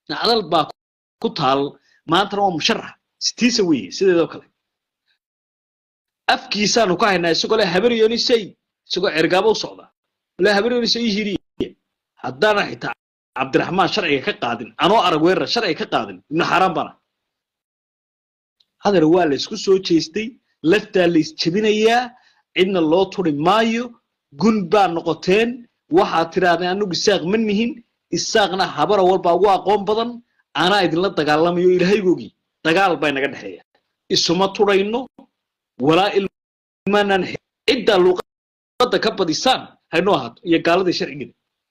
nacdal baa ku taal maantana waa musharax sitiisa weeye sideedoo kale afkiisaanu ka haynaa isagoo le habaryonisay isagoo cergaabo u socda le habaryonisay ii hiriye haddaana xitaa cabdiraxmaan sharciga ka qaadin anoo arag weerar sharciga ka qaadin ibnu xaaraan bana hadar waa la isku soo jeestay laftaa la isjebinayaa cidna loo turi maayo gun baa noqoteen waxaad tidhaahdeen anigu isaaq ma nihin isaaqna habara walbaa ugu aqoon badan anaa idinla dagaalamayo ilaahaygoogii dagaal baa inaga dhexeeya isuma turayno walaa ilmaanaan ciddaa luuqadda ka badisaan haynoo ahaato iyo gaaladii sharcigeeda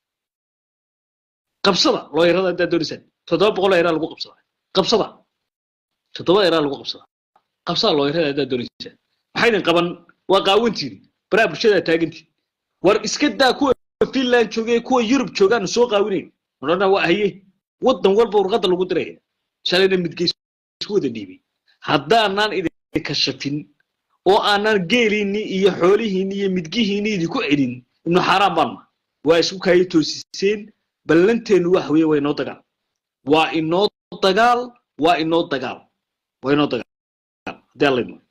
qabsada looyarada haddaad doonaysaan toddoba boqol eraa lagu qabsadaa qabsada toddoba eraa lagu qabsadaa qabsada looyarada haddaad doonaysaan maxaydin qaban waa qaawantiini baraha bulshada taagantiin war iska daa kuwa finland joogay kuwa yurub joogaanu soo qaawinayn odhana waa haye waddan walba warqadda lagu diraya shalayna midgeys isku wada dhiibay haddaanaan idinka shafin oo aanaan geeliinni iyo xoolihiinni iyo midgihiinni idinku celin ibnu xaaraan baanma waa isku kaayo toosiseen ballanteennu wax weeye waa inoo dagaal waa inoo dagaal waa inoo dagaal waa inoo dagaal haddii alla idmo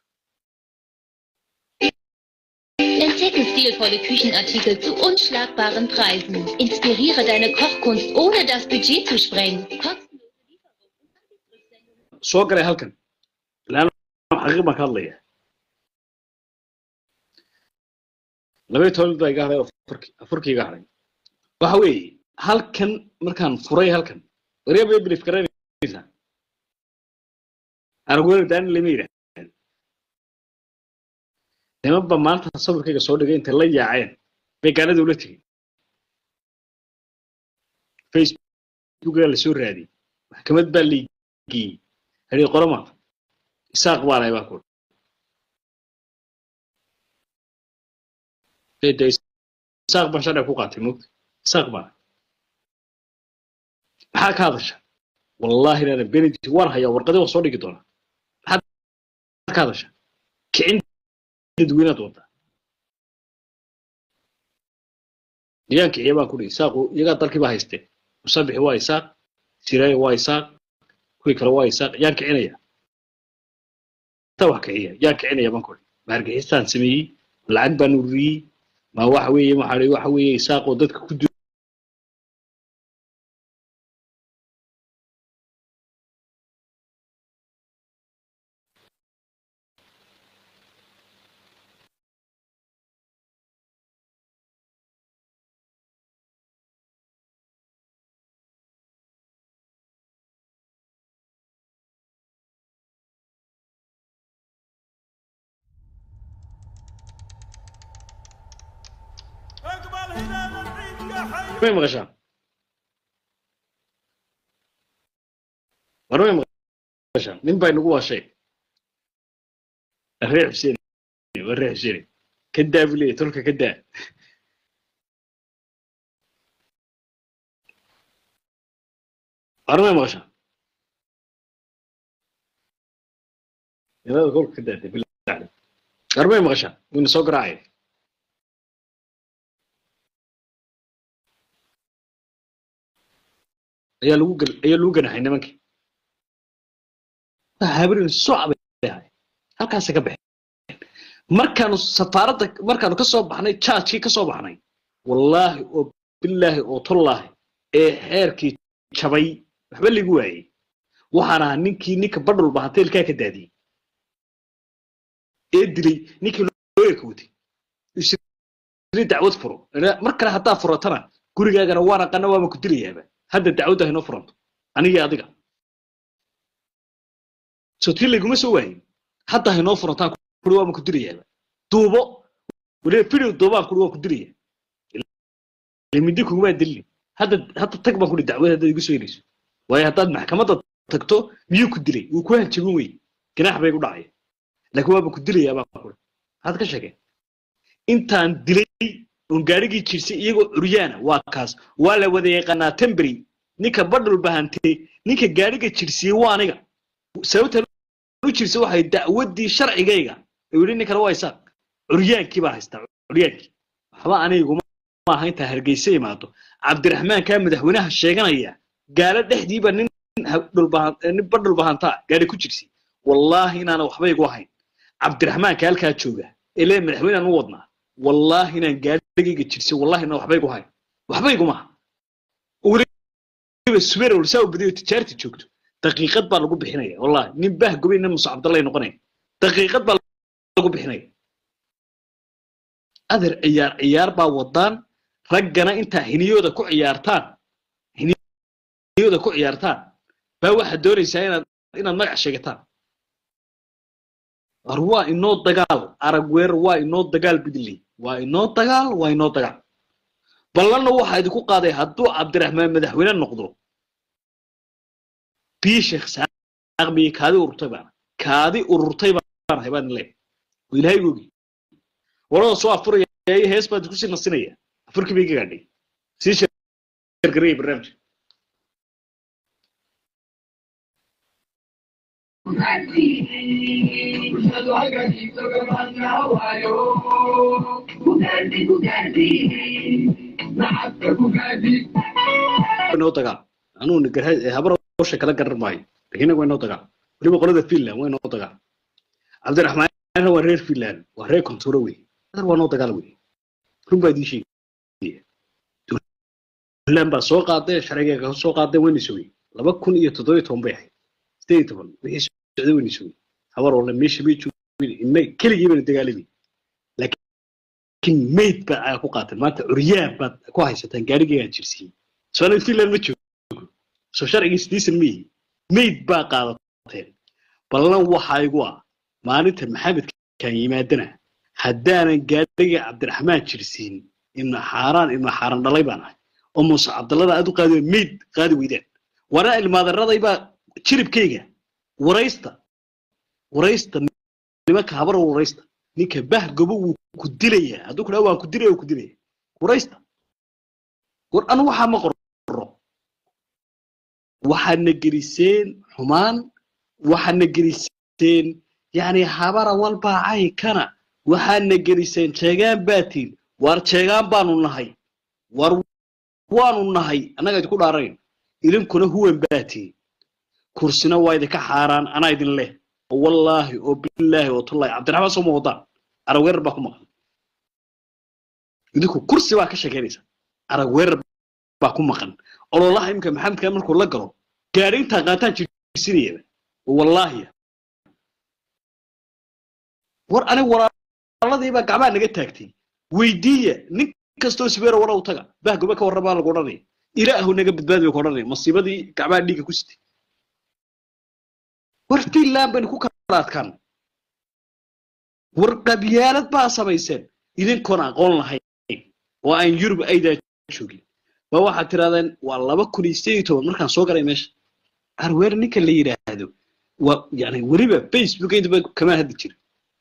Entdecke stilvolle Küchenartikel zu unschlagbaren Preisen. Inspiriere deine Kochkunst, ohne das Budget zu sprengen. Kostenlose Lieferung. soo galay halkan ilaana xaqiiq baan ka hadlaya labaiyo toban mid baa iga hadhay oo afurkii afurkii iga hadhay waxa weeye halkan markaan furay halkan wareeba bilif garanaysaa aragweer daani lama yidhaahdo niman ba maanta sawirkayga soo dhigay intay la yaaceen bay gaanada ula tegey facebookaa la soo raadiyey maxkamad baa lageeyey hadii qorama isaaq baa lahay baa ku isaaq baan sharciga ku qaatay mogta isaaq baa maxaa ka hadasha wallahi inaana benedict waan hayaa warqadii waan soo dhigi doonaa maxaad ka hadasha kicin dadweynaad wadaa deegaan kiciya baan ku dhihi isaaqu iyagaa dalkii baa haystee musabixi waa isaaq siraayo waa isaaq kuwii kale waa isaaq yaan kicinaya ta wax kiciya yaan kicinaya baan ku dhihi ma hargixistaan sameeyey lacag baan ururiyey ma waxa weeye maxaa waxa weeye isaaq oo dadka ku du اقبل هلال العيد يا حي may maqashaa war may maqashaa nin baa inagu waashay reer xuseen waa reer xuseen ka daa buu leeyahy tolka ka daa war may maqashaa inada kolka ka daatay bilaa war may maqashaa wayna soo garaacaya ayaa lagu gal ayaa lagu ganaxay nimankii habrin socab bay ahay halkaasay ka baxeen markaanu safaaradda markaanu ka soo baxnay jaajkii ka soo baxnay wallaahi oo bilaahi oo tollaahi ee xeerkii jabay waxba ligu waayey waxaan ahaa ninkii ninka badhulba hanteelkaa ka daadiyey ee dilay ninkii looyarka watay isri dacwad furo mar kale haddaa furatana gurigaagana waan aqana waaba ku dilayaaba hadda dacwadda haynoo furanto anigii adiga so tii layguma soo waayin hadda haynoo furantaan kuri waaba ku dilayaaba duubo waliba video duubaan kuri waan ku dilaya mindi kugumaa dilin hadda hadda tag baan kuri dacwad haddaad igu soo helayso waayo haddaad maxkamadda tagto miyuu ku dilay wuu ku hanjabin wey ganaax bay ku dhacaya laakiin waaba ku dilayaa baan kuri maxaad ka sheegeen intaan dilay oon gaarigii jirsay iyagoo curyaana waa kaas waa la wada yaqaanaa temberi ninka badhul bahantee ninka gaariga jirsiyey waa aniga sababta u jirsa waxay dacwaddii sharcigayga uu yidhi ninkana waa isaaq curyaankii baa haystaa curyaankii waxba aniguma maaha intaa hargeysa imaado cabdiraxmaan kaa madaxweynaha sheeganaya gaalo dhexdiiba nin ha- dhulbahan- nin ba dhulbahantaa gaari ku jirsi wallaahi inaana waxba igu ahayn cabdiraxmaanka halkaa jooga ee lee madaxweynaan u wadnaa wallaahi inaan gaarigayga jirsi wallaahi inaan waxba igu hayn waxba iguma weliba subeer walsaa u badiyo tijaarta joogto daqiiqad baa lagu bixinaya wallahi nin baah gubay nin musa cabdallay noqonaya daqiiqad baa lagu bixinaya adeer ciyaar ciyaar baa wadaan raggana intaa hiniyooda ku ciyaartaan hiniyooda ku ciyaartaan baa waxaad doonaysaa inaad inaad magac sheegataan war waa inoo dagaal arag weer waa inoo dagaal bidley waa inoo dagaal waa inoo dagaal ballanna waxaa idinku qaaday hadduu cabdiraxmaan madaxweyne noqdo bii sheekh saaq miye kaadi ururtay baana kaadi ururtay baan ahay baan leeyahay oo ilaahay ogi warada soo afuraya ee hees baad kusii nasinaya afurkii bay iga gaadhay sii sheergaraya barnaamijka inoo dagaal anuuna garha habar hawsha kala garan maayo lakiin waa inoo dagaal weliba qolada finland waa inoo dagaal cabdiraxmaan waa reer finland waa reer konturo wey adar waa noo dagaal wey run baa idiin sheegaya finland baa soo qaaday sharcigeega soo qaaday wayna sugay laba kun iyo toddoba iyo toban bay ahayd sideed iyo toban wixii socday wayna sugay habar walla meesha bay joogin inay keligii bayna dagaalamay laakiin mayd baa aa ku qaatan maanta curyaan baad ku haysataan gaarigeegaan jirsiiyey soonad finland ma joogo soo sharcigii sidiisan ma yihi mayd baa qaadateen ballan waxaa igu ah maalinta maxamedkan yimaadana haddaanan gaadhiga cabdiraxmaan jirsiin ibna xaaraan ibna xaaran dhalay baan ahay oo muuse cabdallada aad u qaadi mayd qaadi weydaan waana ilmaadaradayba jiribkayga waraysta waraysta nimanka habar waraysta ninka bah gobo wuu ku dilayaa hadduu ku dhaha waan ku dilaya ku dilaya waraysta war anu waxaa ma qorro waxaadna geliseen xumaan waxaadna geliseen yani habara walbaa caykana waxaadna geliseen jeegaan baatiin waar jeegaan baanu nahay war waanu nahay annaga idinku dhaarayn idinkuna huwan baatiin kursina waa idinka xaaraan anaa idin leh oo wallaahi oo bilaahi oo tullahi cabdiraxmaan soo ma wadaan arag weerar baa ku maqan idinku kursi baa ka sheekeynaysa arag weerar baa ku maqan ololaha imika maxamedka markuu la galo gaari intaa qaataan jirsinayaba wallaahi war aniga walaaladiibaa gacmaha naga taagtay weydiiya nin kastoo sibeero wara u taga bahgoba ka warramaa lagu odhanaya ilaahu naga badbaadi bay ku odhanaya masiibadii gacmaha dhiigga ku sitay war finland baynu ku kala adkaan war qabyaalad baa samayseen idinkoon aqoon lahayn oo aan yurub aydaa joogin ba waxaad tirahdeen waa laba kun iyo sideed iyo toban markaan soo galay meesha arweer ninka la yidhaahdo waa yani weliba facebook intaba kama hadli jira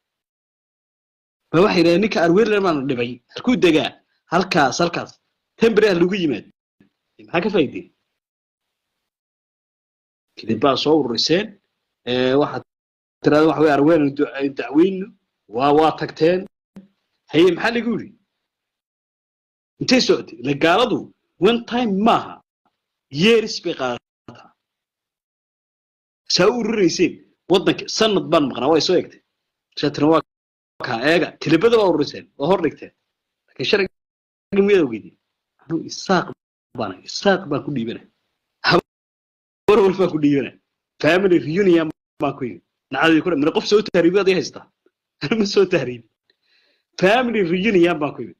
ba waxay yidhahdeen ninka arweerler baanu dhibay halkuu degaa halkaas halkaas tembere ha lagu yimaad maxaa ka faa'iideen kadib baa soo ururiseen waxaad tirahdeen waxa wey arweer dacweynu waa waa tagteen haye maxaa lagu yidhi intay socotay ila gaaladu one time maaha yeeris bay qaadataa saa u ururayseen waddanka sanad baan maqnaa waa soo egtay shaatana waa kaa eega tilibada waa ururiseen waa hor dhigteen laakiin sharciga miyaad ogeydeen anuu isaaq baan isaaq baan ku dhiibana habar wal baan ku dhiibana family reunion baan ku yimi nacadii ku mina qof soo tahriibi aday haystaa ma soo tahriibi family reunion baan ku yimi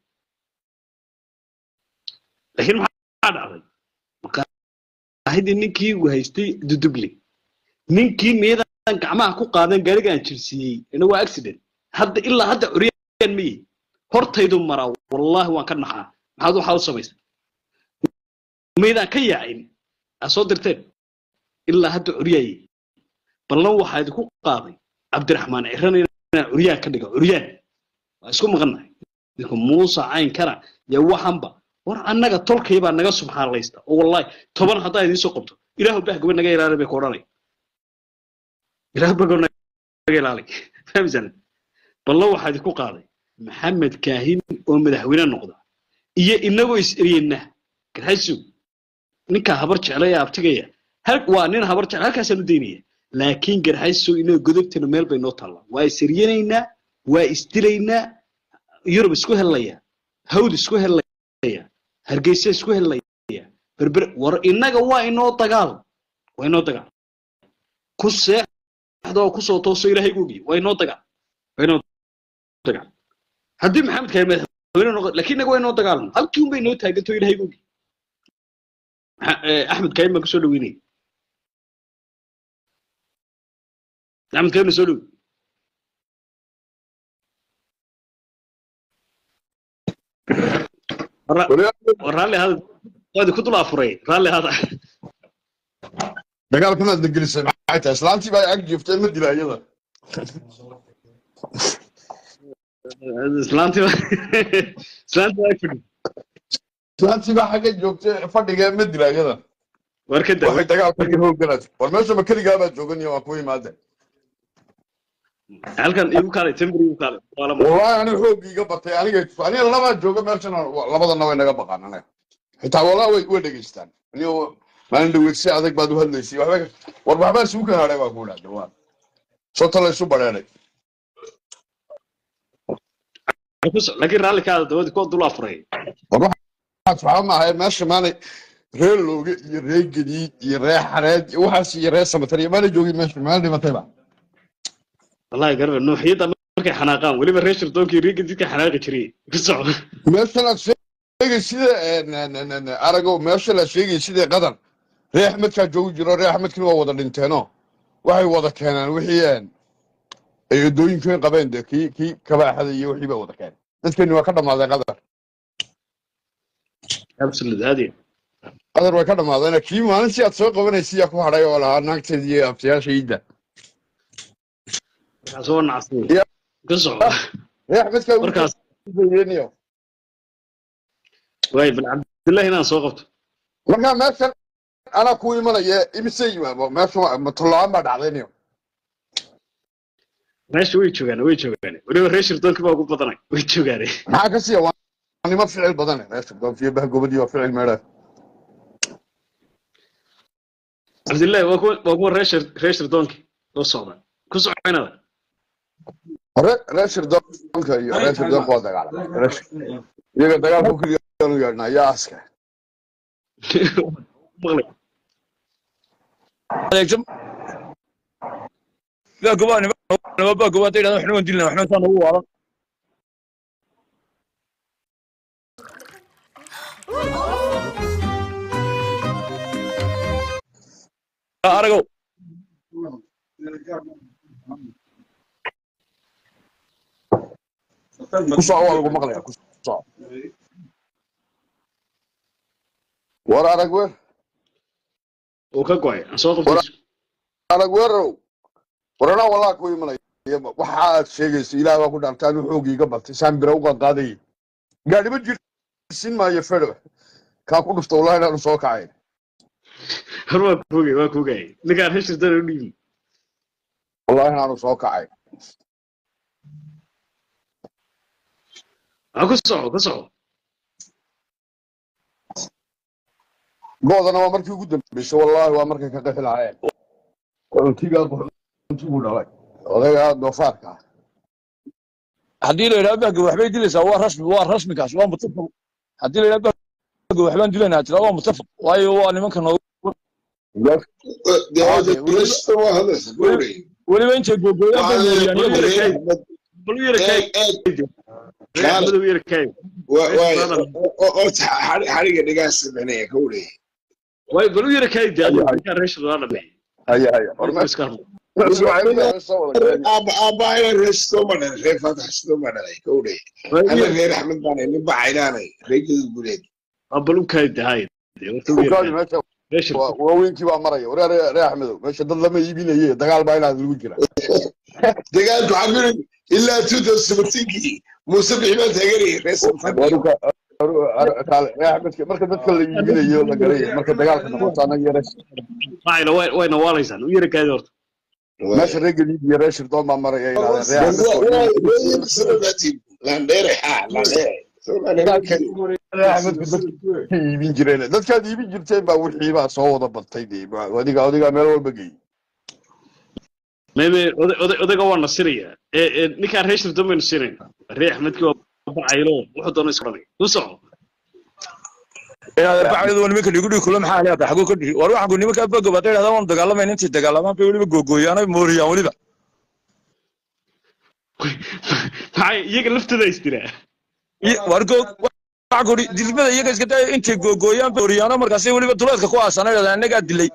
laakiin maxaa dhacday maqaahidii ninkii uu haystay duduble ninkii miyadan gacmaha ku qaadan gaarigaan jirsiiyey ina waa accident hadda ilaa hadda curyaan ma yihi hortaydu maraa wallaahi waan ka naxaa maxaad waxaa u samaysay maydaan ka yaacin aa soo dirteen ilaa hadda curyaaye ballan waxaa idinku qaaday cabdiraxmaan ciran inaan curyaan ka dhigo curyaan waa isku maqannahay idinku muusa caynkana iyo waxanba war annaga tolkay baa naga subxaanlaysta oo wallahi toban haddaa idiin soo qabto ilaahu bahgoba naga ilaali bay ku odhanay ilaahu bahgoba naga ilaali fahmisana ballan waxaa idinku qaaday maxamed kaahin oo madaxweyne noqda iyo inagoo is eryena garxaysu ninka habar jeclaya abtigaya hal waa nin habar jecel halkaasaan u daynaya laakiin garxayso inoo godobtana meel bay noo taallaa waa isiriyanaynaa waa isdilaynaa yurub isku helaya hawd isku helaya hargeysa isku helaya berber war innaga waa inoo dagaal waa inoo dagaal ku seexda oo kusoo tooso ilaahay gogi waa inoo dagaal waa inoo dagaal haddii maxamed kahay madaxweyne noqo laakiin innaga waa inoo dagaalno halkii un bay inoo taaganto ilaahay gogi axmed kahay baan kusoo dhaweynaya axmed kahay na soo dhow raalli hada waadi ku dul afuray raalli hada dagaalkanaad na gelisay maxay tahay islaantii baa ag jiiftay ma dila iyada islaantii islaantii waa fadhi islaantii baa xagga joogtay fadhiga ma dila iyada war ka daa waxay dagaalka ka hoogganaad war meesha ma keligaa baa jooganiyo waa ku imaade halkan igu kaalay timber igu kaalay waa lama wallahi aniga xoogii iga batay aniga aniga labaa jooga meeshana labadana way naga baqaan aniga xitaa wallahi way way dhegeystaan aniga maalin dhaweyd si adag baad u hadlaysay waxba war waxbaa isugu kala hadhay baa ku dhahda waa sota la isu badheeday laakiin raalli kaada dawadi kuwa dul afuray waxaa maahay meesha maanay reer looge iyo reer gadiid iyo reer xareed iyo waxaas iyo reer samatar iyo maana joogin meesha maalin dhimatayba wallahi garba nuuxiyadda markay xanaaqaan weliba reer shirdoonkii riiga didka xanaaqi jiray ku soco meeshan aad sheegay sida arago meesha la sheegay sida qadan reer axmedkaa joogi jiro reer axmedkina waa wada dhinteeno waxay wada keenaan wixii ay odooyinkoyn qabeen de kii kii kabaaxada iyo wixii bay wada keeneen dadkeni waa ka dhammaaday qadar absolute aad iyo qadar way ka dhammaadeen kii maalintii aad soo qabanaysa yaa ku hadhay oo lahaa naagteeda iyo abtayaasha iidda markaas waa nacasay Ya. ku soco reer axmedkaa markaas wiilkeeniyo waay bal cabdillahi inaan soo qabto markaa meeshan anaa ku imanaya imise yimaado meesha matollaan baa dhacdayniyo meesha way joogaan way joogaan weliba reer shirdoonkii baa ugu badanay way joogaane maxaa ka siiya waa nimo ficil badan reer shirdoonkiyo bahgobadii waa ficil meedha cabdillahi waa kuwa waa kuwa reer shir- reer shirdoonkii oo socda ku soco inada hore reer shirdoonka iyo reer shirdoonka waa dagaalamay Reer- iyaga dagaalku keliyaanu yeedhnaa yaa aska maqlay adeegsan baa gobaa nima baa gobaa hadday dhahdo waxna waan dilna waxna saa nagu waadan aragow ku soco waa lagu maqlaya ku soco war arag weer uu ka go'ay aan soo qabto arag weerow war anaa walaa ku imanaya waxa aad sheegayso ilaah baa ku dhaartaa inuu xoogii iga batay saan bira uga qaadayay gaadhiba jirsin maayo fedho kaa ku dhufta wallahi inaanu soo kacay hor waa kuugay waa kuugay ninkaan reer shirdoon u dhiibi wallahi inaanu soo kacay ha ku soco ku soco goodana waa markii ugu dambeysay wallahi waa markay ka qexi lahaayeen cuntigaa cuntigu dhalay odayga doofaarka ah haddii la yidhahdo bahga waxbay dilaysaa waa rasmi waa rasmikaas waa mutafaq haddii la yidhahdo bahga waxbaan dilaynaa tira waa mutafaq waayo waa nimanka noogu weliba intay googooyaan bay moodiyaan iyagu bal u yara kaay reer u yara kaay xariga dhigaa sameynaya ka wareey waay bal u yara kaay de adigu ninkaan reer shirdoon dhameey haya haya war iska hadlo aabbaayna reer sidoo dhalay reer faatax sidoo ma dhalay ka wareey ana reer axmed baan nin bacaynaanay reer gadud guleed bal u kaay de hay de horta u yara ukaadi kaay meesha reer shirdoon waa- waaweyntii baa maraya wareer reer axmedow meesha dad lama iibinaye dagaal baa inaad lagu jira dagaalku xabiri ilaa two thousand seventeenkii muuse bixi baan taaganayay reer sanfan waruka kaale reer axmedka marka dadka la iibinayo la garaya marka dagaalka noqoto anaga yare maayna way wayna waalaysaan u yara kaay horta meesha reer galiid iyo reer shirdoon baa maraya inaadeen reer axmed landheere ha landheere reer axmedku dadka iibin jireen dadkaad iibin jirteen baa wixii baa soo wada batay dee adiga adigaa meel walba geeyey meme oday oday- odayga waa nasiraya ee ee ninkaan reer shirdoon baynu siinayna reer axmedkii waa bacaylo wuxuu doona isu odhanaya u soco inaad arbacayadu waa nimanka dhigu dhigi kula maxaa leedahay xaguu ka dhihi war waxaan ku nimanka bogo baad idhahdaa waan dagaalamayna intii dagaalamaan bay weliba googooyaan ay mooriyaan weliba maxay iyaga laftooda isdiraa Iyo- war goog waxaan ku idhi dilmada iyaga iska daya intay googooyaan bay mooriyaano markaasay weliba duleedka ku aasana idhahdaa innagaa dilay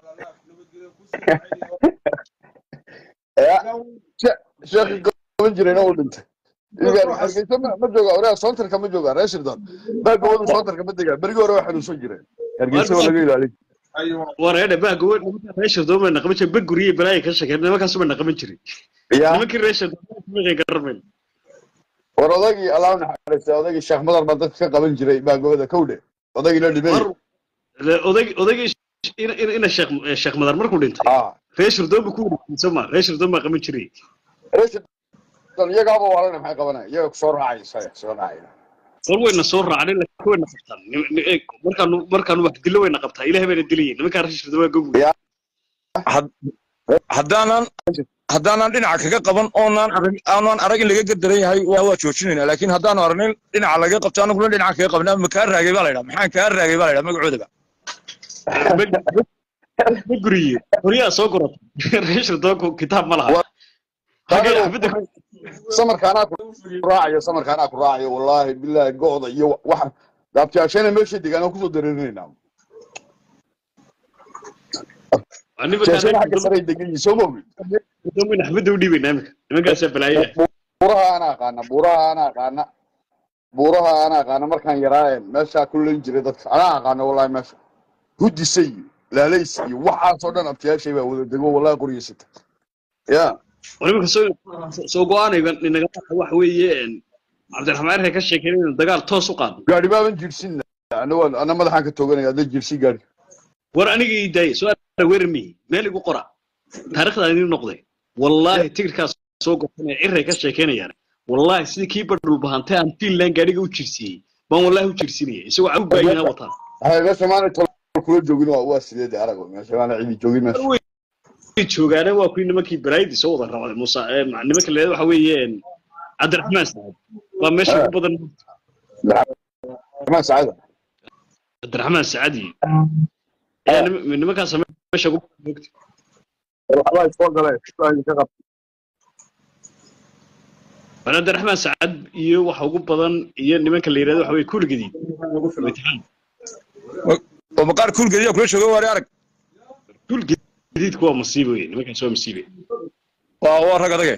sheekhi qaban jirayna uu dhintay Iyaga hargeysa ma ma jooga oraa soontarka ma jooga reer shirdoon baa gobadu soontarka ma degaa berigi hore waa xanuunsan jireen hargeysa waa laga ilaalin wareedhe baa gowe nimankaan reer shirdoon bayna qaban jiray baguriye balaaya ka shakeen nimankaasu bayna qaban jiray yaa nimankii reer shirdoon maqay garamayn war odaygii allah naxariista odaygii sheekh madar baa dadka ka qaban jiray baa gobada kowdhe odaygii la dhibay war oday odaygii ina ina- ina sheekh sheekh madar markuu dhintay ah reer shirdoon buu ku wareegsan soma reer shirdoon baa qaban jiray reer shirdoon iyagaaba waalana maxay qabanaya iyaga kusoo raacaysa soo raacaya war wayna soo raacnay laakiin wayna qabtaan Nim- ni- eeg, markaanu markaanu wax dillo wayna qabtaa ilahay bayna dilayeen nimankaan reer shirdoon waa gobu Ya. Had- haddaanan haddaanan dhinaca kaga qaban oonaan arag aanan arag in laga gardaran yahay waa waa joojinaynaa laakiin haddaanu aragnin dhinaca laga qabto anaguna dhinaca kaga qabnaa ma kaa raagay baa la yidhaha maxaan kaa raagay baa la yidhaha magacoodaba ma guriye horyaa soo gorata reer shirdoonku kitaab ma laha Wa- xagee Anigu- xafidda samarka anaa ku raacayo samarka anaa ku raacayo wallaahi bilaahi go'da iyo waxa daabtiyaashana meesha degaan oo kusoo dareerinaynaa jeeshana xagga saray degan yihiin soo moogid nimankaan xafidda u dhiibaynaa iminka nimankaasaa balaaya buuraha ana aqaana buuraha ana aqaana buuraha ana aqaana markaan yaraayeen meeshaa ku leyn jiray dadka anaa aqaana wallahi meesha hudisa iyo laalays iyo waxaasoo dhan abtiyaashay baa wada dego wallahi qoryeysata ya nimanka soo soo go-aanayga inaga waxa weeye cabdiraxmaan erkay ka sheekeen inuu dagaal toos u qaado gaari baaban jirsinna ana waan ana madaxaan ka tooganaya hadda jirsi gaari war aniga ii daaya soo weerar mihi meel igu qora taariikhdaa idin noqday wallaahi tigirkaas soo gorsanaya ciray ka sheekeynayaan wallaahi sidii kii badhul bahantay aan fiinland gaadhiga u jirsiiyey baan wallaahi u jirsinaya isagoo cabu baayina wataan hay meesha maana tol kula joogin waa waa sideed arag meesha maana cidi joogin meesha way joogaane waa kuwii nimankii baraaydi soo wada rabay musa eh, ma- nimanka leeda waxa weeye cabdiraxmaan saad waa meesha ugu badan ma saacada cabdiraxmaan sacadi ayaa nim- nimankaas meesha ugu badan moogta waxbaa isoo galee ka qab war cabdiraxmaan sacad iyo waxa ugu badan iyo nimanka la yidhahdo waxa weye kuligadiid imtixaan oo maqaar kuulgediya kula jooga waari arag kuligadiidku waa masiibo wey nimankaas waa masiibe waa waa rag adage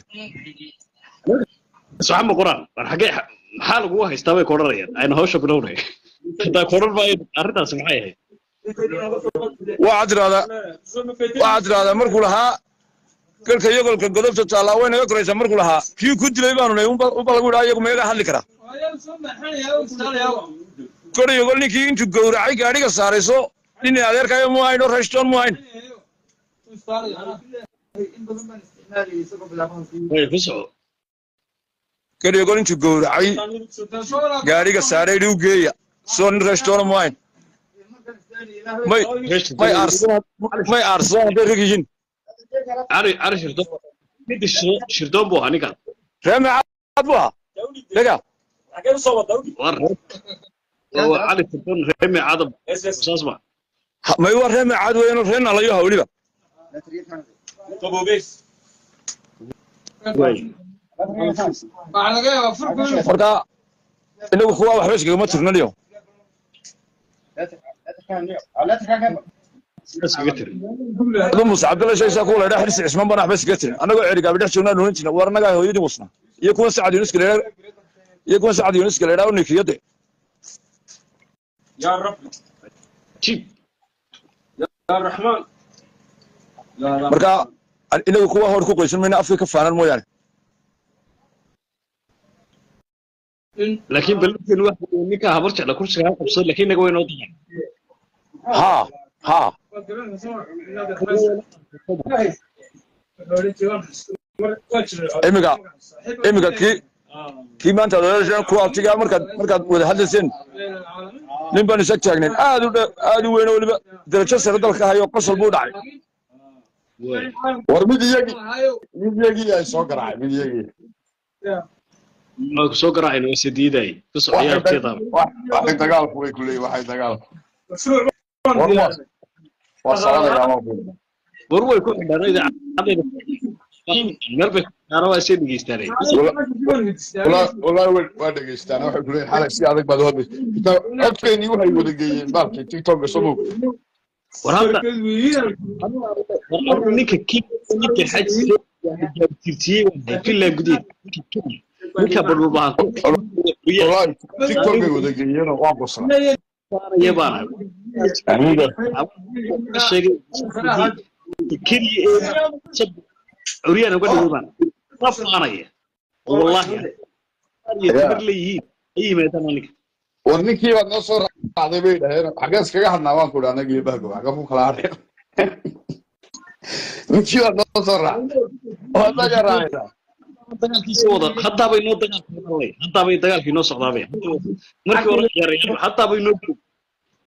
saxa ma qoraan war xagee maxaa lagugu haystaa bay koodhanayaan ayna hawsha bilownay hataa koodhan maayo arrintaas maxay ahayd waxaad tidhahdaa waxaad tidhahdaa markuu lahaa galka yogolka godobta taallaa way naga koraysaa markuu lahaa kii ku dilay baanu nahay unba unba lagu yidhaha iyagu meega hadli karaa kor yogol ninkii intuu gowracay gaadhiga saarayso nin adeerkayo mu hayn oo rashtoon mu hayn way ku soco kor yogol intuu gowracay gaadhiga saaray dhiu geeya soo nin rashtoona mu hayn may may aarsadaan may aarsadaan hadday rag yihiin cari cari shirdoon midda shir- shirdoon buu ahaa ninkaan ree meecaad bu ahaa dhega war waa cali shirdoon ree meecada saas ma Ha- may waa ree meecaad weeyaan ree nalayo ha weliba waay marka inagu kuwa waxba iskagama tirnaniyo saas kaga tiri adu muuse cabdalla shaysaa kuwa laydhaa xirsi cismaan baan waxba iskaga tirin annagoo cerigaabi dhex joognaan oran jirna war annagaa hooyadii musna iyo kuwa sacad yunuska laydhaa iyo kuwa sacad yunuska laydhaa u nikiyade jib marka inagu kuwa hor ku qoysan mayna afka ka faanan mooyaane laakiin ballanteenu waxa weeye ninkaa habar jecla kursiga ha qabsado laakiin inaga way noo dayan ha ha imiga imiga kii kii maanta aad wadaadasheen kuwa abtigaa markaad markaad wada hadlayseen nin baan isag taagnayn aad u dha- aad u weyn oo weliba darajo sare dalka hayo qosol buu dhacay Waay. war mid iyagii mid iyagii ay soo garaacay mid iyagii Waa ku soo garaacayna waa sadiiday ku waxay socyaa dag- abteeda wax- waxay dagaalku way ku leeyihin waxay dagaalku war waa waa soconayaa waa ku war way ku xidhaan idaacadayda meel bay kaana waa isay dhegeystaanay walaa waa dhegeystaan waxay ku leeyihin xalay si adag baad hodlay codkeennii waxay wada geeyeen baalkii tiktoka somow war hadda war hadda ninka ki ninka xajsiga gaabtirtiyey waa finland gudaheed ninka badhulbahan walaahi tiktokay wada geeyeenoo waa busra kusaanaya baana sheegay keliya ee curyaan uga dhigay baan la faanaya oo wallaahi iyo tabar leeyihiin ay yimaadaan ninka war ninkii baad noo soo raacday bay dhaheen xaggees kaga hadnaa waan ku idhi anagii bahgo xagga ku kala hadheen ninkii baad noo soo raacday oo anaga raacaysaa dagaalkiisa wada haddaabay noo dagaalkii haddaabay dagaalkii noo socdaabay markii hore ciyaarayaan haddaabay noo